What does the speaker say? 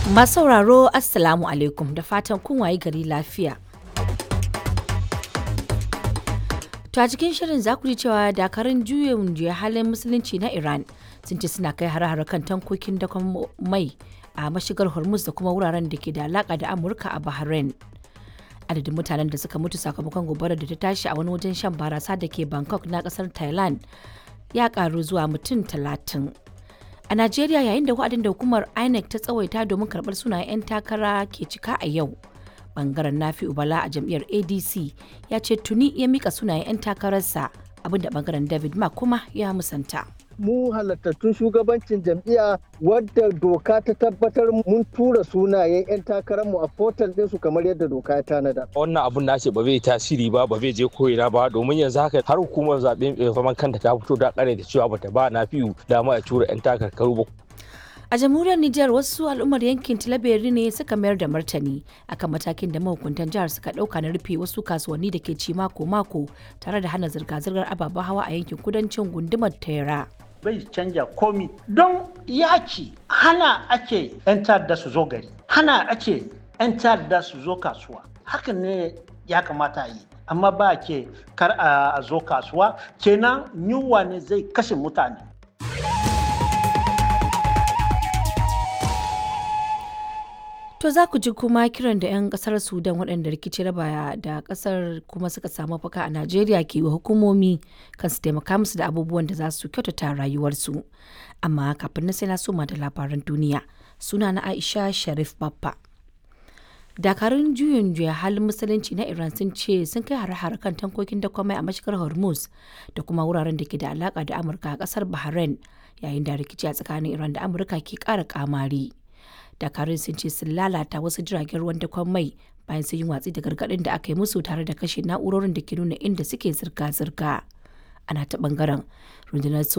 Masu sauraro Assalamu alaikum da fatan kun wayi gari lafiya. To a cikin shirin za ku ji cewa dakarun juyin juya halin musulunci na Iran sun ce suna kai hare-hare kan tankokin dakon mai a mashigar Hormuz da kuma wuraren da ke da alaka da Amurka a Bahrain. Adadin mutanen da suka mutu sakamakon gobarar da ta tashi a wani wajen shan barasa da ke Bangkok na kasar Thailand ya karu zuwa mutum talatin. A Najeriya yayin da wa'adin da hukumar INEC ta tsawaita domin karɓar sunayen 'yan takara ke cika a yau. Bangaren Nafi Ubala a jam'iyyar ADC ya ce tuni ya mika sunayen 'yan takararsa abinda bangaren David Mark kuma ya musanta. mu halattattun shugabancin jam'iyya wadda doka ta tabbatar mun tura sunayen 'yan takararmu a portal ɗinsu kamar yadda doka ya tanada. wannan abun nace ba zai tasiri ba ba zai je ko'ina ba domin yanzu haka har hukumar zaɓe mai zaman kanta ta fito da ƙare da cewa bata ba na fiyu dama a tura 'yan takarkaru ba A jamhuriyar Nijar wasu al'ummar yankin Tilaberi ne suka mayar da martani akan matakin da mahukuntan jihar suka ɗauka na rufe wasu kasuwanni da ke ci mako-mako tare da hana zirga-zirgar ababen hawa a yankin kudancin gundumar Tera. bai canja komi don yaki hana ake 'yan ta'adda su zo gari hana ake 'yan ta'adda su zo kasuwa hakan ne ya kamata yi amma ba ke kar a zo kasuwa kenan yunwa ne zai kashe mutane To za ku ji kuma kiran da 'yan kasar Sudan waɗanda rikici raba da kasar kuma suka samu faka a Najeriya ke wa hukumomi kan su taimaka musu da abubuwan da za su kyautata rayuwarsu. Amma kafin na sai na soma da labaran duniya suna na Aisha Sharif Baffa. Dakarun juyin juya halin musulunci na Iran sun ce sun kai hare-hare kan tankokin dakwamai a mashigar Hormuz da kuma wuraren da ke da alaka da Amurka a kasar Bahrain yayin da rikici a tsakanin Iran da Amurka ke ƙara kamari. dakarun sun ce sun lalata wasu jiragen ruwan dakon mai bayan sun yi watsi da gargaɗin da aka yi musu tare da kashe na'urorin da ke nuna inda suke zirga-zirga ana ta bangaren rundunar